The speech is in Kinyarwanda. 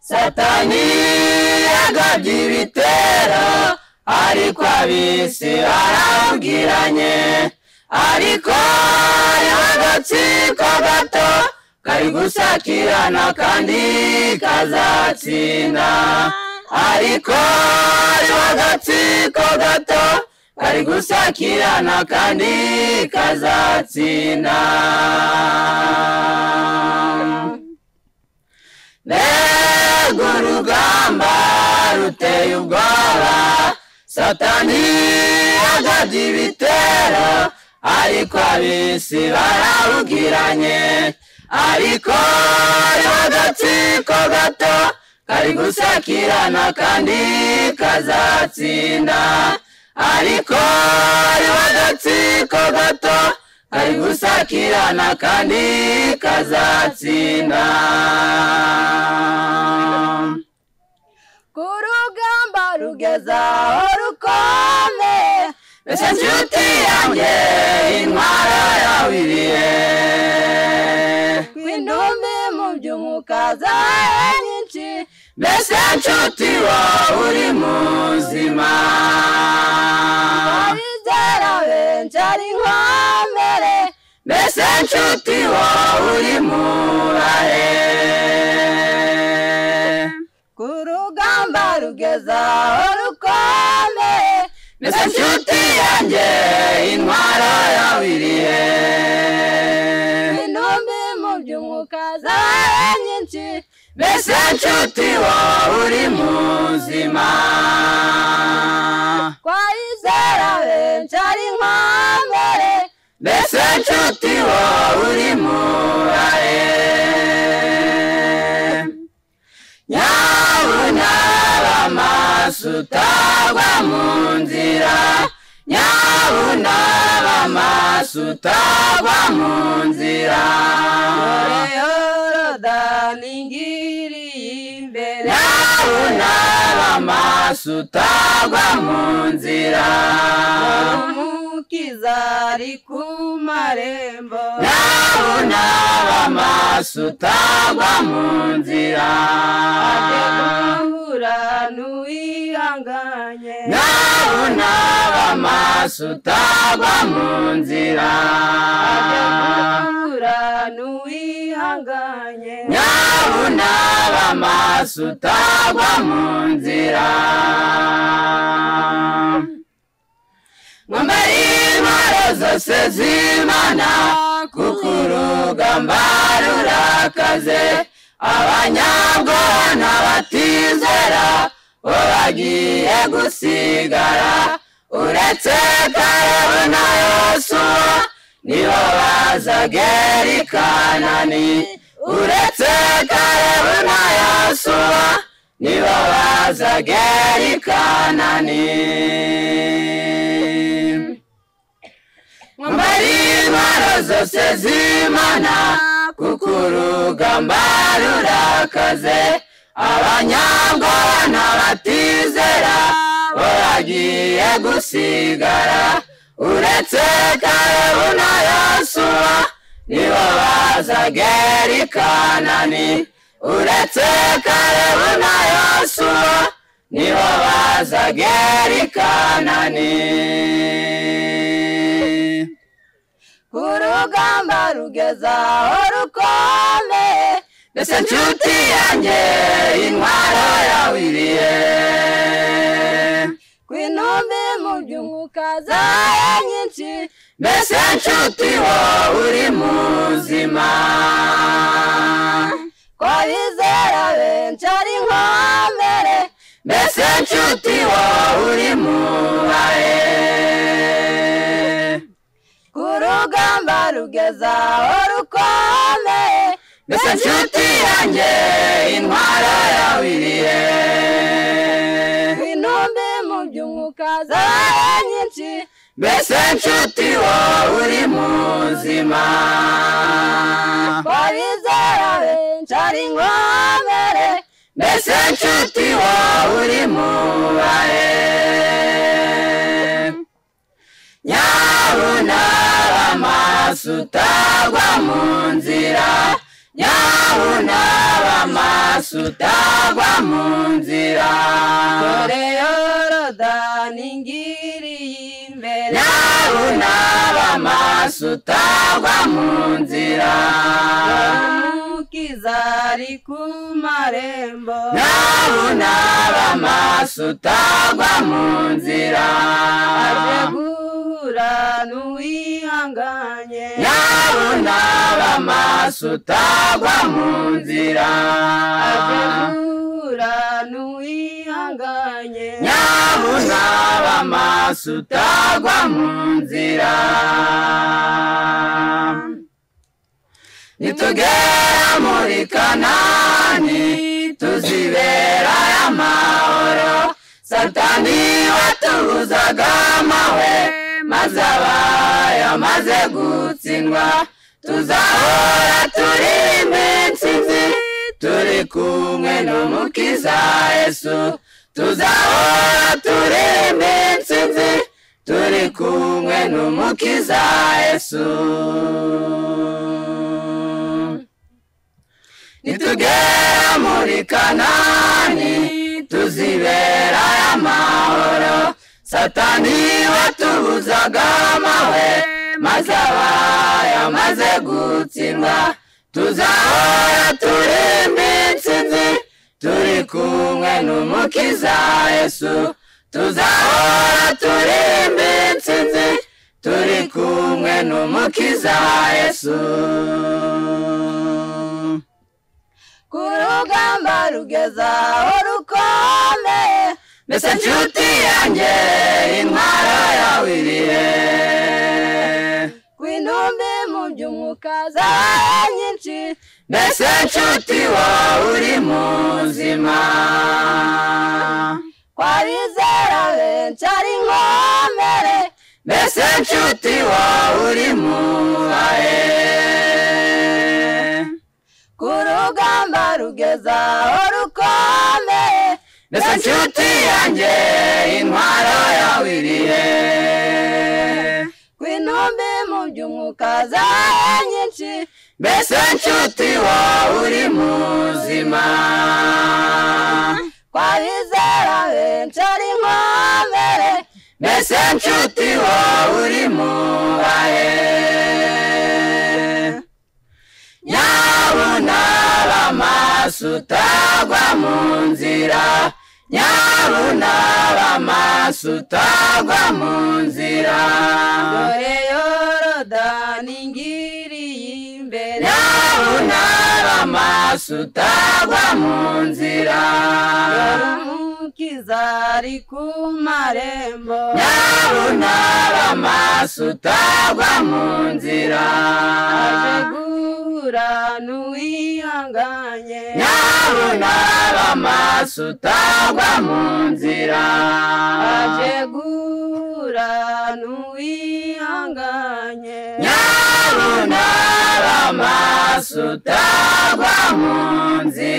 satani yagabye ibitero ariko abisi barabwiranye ariko hariho agatsiko gato kari gusakirana kandi kazatsinda ariko hariho agatsiko gato kari gusakirana kandi kazatsinda mbega urugamba ruteye ubwoba satani yagabye ibitero ariko abisi bararugiranye ariko hariho agatsiko gato kari gusakirana kandi kazatsinda ariko hariho agatsiko gato kari gusakirana kandi kazatsinda ku rugamba rugeze aho rukomeye mbese nshuti yanjye intwara yawiriye kw'indumi mu by'umwuka zawe nyinshi mbese nshuti wowe uri muzima abizera benshi ari nkomere mbese nshuti wowe uri murahe ku rugamba rugeze aho rukomeye mbese nshuti yanjye intwara yawiriye intumbi mu by'umwuka zawe nyinshi mbese nshuti wowe uri muzima twayizera benshi ari nkomere mbese nshuti wowe uri murahe nyabuna bamaso utagwa mu nzira nyabuna bamaso utagwa mu nzira yorodani ngiriye imbere nyabuna bamaso utagwa mu nzira umukiza ari ku marembo nyabuna bamaso utagwa mu nzira ajye guhura n'uwihanganye nawe unaba amaso utagwa mu nzira ajye guhura n'uwihanganye nawe unaba amaso utagwa mu nzira mwambare intwaro zose z'imana kuko urugamba rurakaze abanyabwoba n'abatizera bo bagiye gusigara uretse karabu na yosuwa nibo bazagera i kanani uretse karabu na yosuwa nibo bazagera i kanani mwambare intwaro zose z'imana kuko urugamba rurakaze abanyabwoba n'abatizera bo bagiye gusigara uretse karabu na yosuwa nibo bazagera i kanani uretse karabu na yosuwa nibo bazagera i kanani ku rugamba rugeze aho rukomeye mbese nshuti yanjye intwaro yawiriye ku intumbi mu by'umwuka zawe nyinshi mbese nshuti wowe uri muzima twayizera benshi ari nkomere mbese nshuti wowe uri mubaye ku rugamba rugeze aho rukomeye mbese nshuti yanjye intwaro yawiriye ku intumbi mu by'umwuka zawe nyinshi mbese nshuti wowe uri muzima twayizera benshi ari nkomere mbese nshuti wowe uri mubaye nyabuna amaso utagwa mu nzira nyawu n'abamaso utagwa mu nzira koreyoroda ningiriye imbere nyawu n'abamaso utagwa mu nzira umukiza ari ku marembo nyawu n'abamaso utagwa mu nzira aje guhura n'uwihanganye nyawu n'abamaso utagwa mu nzira aje guhura n'uwihanganye nyabu naba amaso utagwa mu nzira nitugera muri kanani tuzibera y'amahoro satani watubuzaga amahwe maze abaye amaze gutsindwa tuzahora turi iminsi nzi turi kumwe n'umukiza yesu tuzahora turi iminsi nzi turi kumwe n'umukiza yesu nitugera muri kanani tuzibera y'amahoro satani watubuzaga amahwe maze abaye amaze gutsindwa tuzahora turi iminsi nzi turi kumwe n'umukiza yesu tuzahora turi iminsi nzi turi kumwe n'umukiza yesu ku rugamba rugeza aho rukomeye mbese nshuti yanjye intwaro yawe iri he ku intumbi mu by'umwuka za nyinshi mbese nshuti wowe uri muzima kwabizera benshi ari inkomere mbese nshuti wowe uri mubaye ku rugamba rugeza aho rukomeye mbese nshuti yanjye intwaro yawe iri he ku intumbi mu by'umwuka za nyinshi mbese nshuti wowe uri muzima kwabizera benshi ari inkomere mbese nshuti wowe uri mubaye nyabu naba amaso utagwa mu nzira nyabu naba amaso utagwa mu nzira dore yorodani ngiriye imbere nyabu naba amaso utagwa mu nzira dore umukiza ari ku marembo nyabu naba amaso utagwa mu nzira aje guhura n'uwihanganye nyabona bamaso utagwa mu nzira aje guhura n'uwihanganye nyabona bamaso utagwa mu nzira